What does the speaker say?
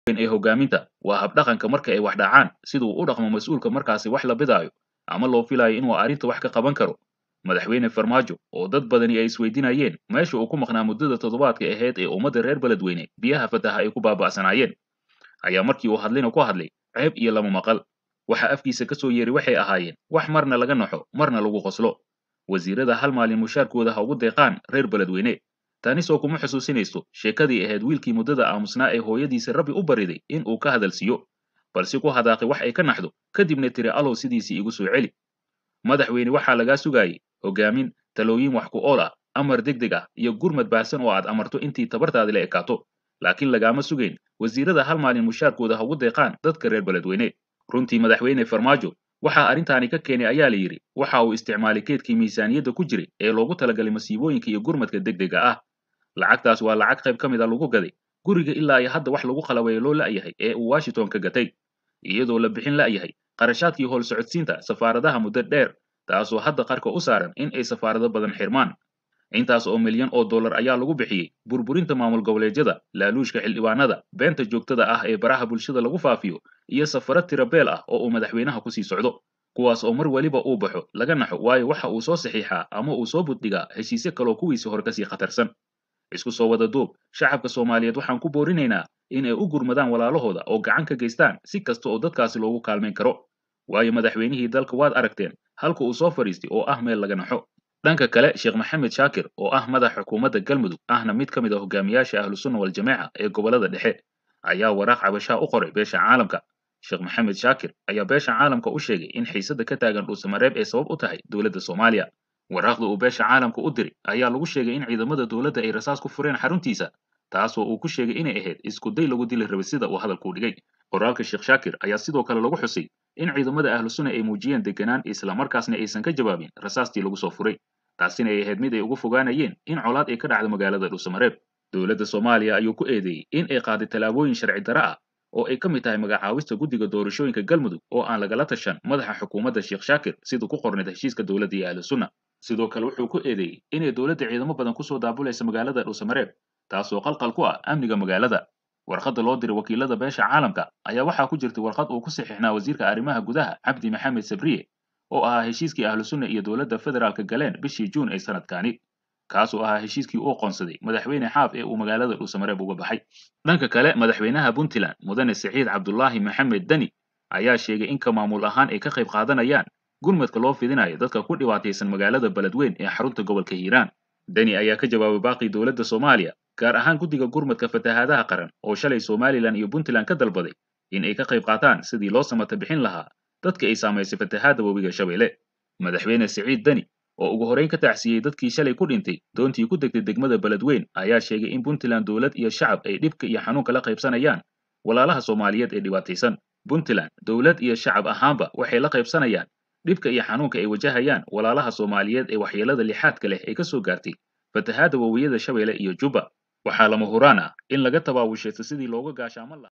ee hogaaminta waa habdhaqanka marka ay wax dhacaan siduu u dhaqmo mas-uulka markaasi wax la bidaayo ama loo filayo inuu arrinta wax ka qaban karo madaxweyne farmaajo oo dad badani ay isweydiinayeen meesha uu ku maqnaa muddada toddobaadka ahayd ee ummadda reer beledweyne biyaha fataha ay ku baaba'sanaayeen ayaa markii uu hadlayna ku hadlay ceeb iyo lama maqal waxa afkiisa ka soo yeeray waxay ahaayeen wax marna laga naxo marna lagu qoslo wasiirada hal maalin mushaarkooda ha ugu deeqaan reer beledweyne tanisoo kuma xusuusinayso sheekadii ahayd wiilkii muddada aamusnaa ee hooyadiisa rabbi u bariday in uu ka hadalsiiyo balse ku hadaaqay wax ay ka naxdo kadibna tiri alow sidiisii igu soo celi madaxweyne waxaa lagaa sugaayey hogaamin talooyin wax ku ool ah amar degdeg ah iyo gurmad baahsan oo aad amarto intii tabartaadi la ekaato laakiin lagaama sugayn wasiirada hal maalin mushaarkooda ha ugu deeqaan dadka reer beledweyne runtii madaxweyne farmaajo waxaa arrintaani ka keenay ayaa la yidhi waxa uu isticmaalay keedkii miisaaniyadda ku jiray ee loogu talagalay masiibooyinka iyo gurmadka degdega ah lacagtaas waa lacag qayb ka mid a lagu gaday guriga ilaa iyo hadda wax lagu qalabeeyo loo la'yahay ee uu washington ka gatay iyadoo la bixin la'yahay qarashaadkii howl socodsiinta safaaradaha muddo dheer taasoo hadda qarka u saaran in ay safaarado badan xirmaan intaas oo milyan oo dollar ayaa lagu bixiyey burburinta maamul goboleedyada laaluushka xildhibaanada beenta joogtada ah ee baraha bulshada lagu faafiyo iyo safaro tirabeel ah oo uu madaxweynaha kusii socdo kuwaas oo mar weliba uu baxo laga naxo waayo waxa uu soo saxiixaa ama uu soo buddhigaa heshiisyo kaloo kuwiisii hore kasii khatarsan isku soo wada duub shacabka soomaaliyeed waxaan ku boorinaynaa in ay u gurmadaan walaalahooda oo gacan ka geystaan si kasta oo dadkaasi loogu kaalmayn karo waayo madaxweynihii dalka waad aragteen halka uu soo fadhiistay oo ah meel laga naxo dhanka kale sheekh maxamed shaakir oo ah madax xukuumadda galmudug ahna mid ka mid a hogaamiyaasha ahlusunna waljamaaca ee gobollada dhexe ayaa waraaq cabashaa u qoray beesha caalamka sheekh maxamed shaakir ayaa beesha caalamka u sheegay in xiisadda ka taagan dhuusamareeb ay sabab u tahay dowladda soomaaliya waraaqda uu beesha caalamka u diray ayaa lagu sheegay in ciidamada dowladda ay rasaas ku fureen xaruntiisa taasoo uu ku sheegay inay ahayd isku day lagu dili rabay sida uu hadalkuu dhigay qoraalka sheekh shaakir ayaa sidoo kale lagu xusay in ciidamada ahlusunna ay muujiyeen deganaan islamarkaasna aysan ka jawaabin rasaastii lagu soo furay taasina ay ahayd mid ay uga fogaanayeen in colaad ay ka dhacdo magaalada dhuusamareeb dowladda soomaaliya ayuu ku eedeeyey in ay qaaday tallaabooyin sharci darre ah oo ay ka mid tahay magacaawista guddiga doorashooyinka galmudug oo aan lagala tashan madaxa xukuumadda sheekh shaakir siduu ku qornayd heshiiska dowladda iyo ahlusunna sidoo kale wuxuu ku eedeeyey inay dowladda ciidamo badan kusoo daabulaysa magaalada dhuusamareeb taasoo qalqal ku ah amniga magaalada warqadda loo diray wakiilada beesha caalamka ayaa waxaa ku jirtay warqad uu ku saxiixnaa wasiirka arrimaha gudaha cabdi maxamed sabriye oo ahaa heshiiskii ahlusunna iyo dowladda federaalka galeen bishii juun ee sanadkaani kaasoo ahaa heshiiskii uu qoonsaday madaxweyne xaaf ee uu magaalada dhuusamareeb uga baxay dhanka kale madaxweynaha puntland mudane siciid cabdulaahi maxamed deni ayaa sheegay in ka maamul ahaan ay ka qayb qaadanayaan gurmadka loo fidinayo dadka ku dhibaataysan magaalada beledweyn ee xarunta gobolka hiiraan deni ayaa ka jawaabay baaqii dowladda soomaaliya gaar ahaan guddiga gurmadka fatahaadaha qaran oo shalay somalilan iyo puntland ka dalbaday in ay ka qayb qaataan sidii loo samata bixin lahaa dadka ay saamaysay fatahaadda webiga shabeelle madaxweyne siciid deni oo ugu horrayn ka tacsiiyey dadkii shalay ku dhintay doontii ku degtay degmada beledweyn ayaa sheegay in puntland dowlad iyo shacab ay dhibka iyo xanuunka la qaybsanayaan walaalaha soomaaliyeed ee dhibaataysan puntland dowlad iyo shacab ahaanba waxay la qaybsanayaan dhibka iyo xanuunka ay wajahayaan walaalaha soomaaliyeed ee waxyeelada lixaadka leh ee ka soo gaartay fatahaadda wawiyada shabeelle iyo jubba waxaa lama huraan ah in laga tabaawushaysto sidii looga gaashaaman lahaa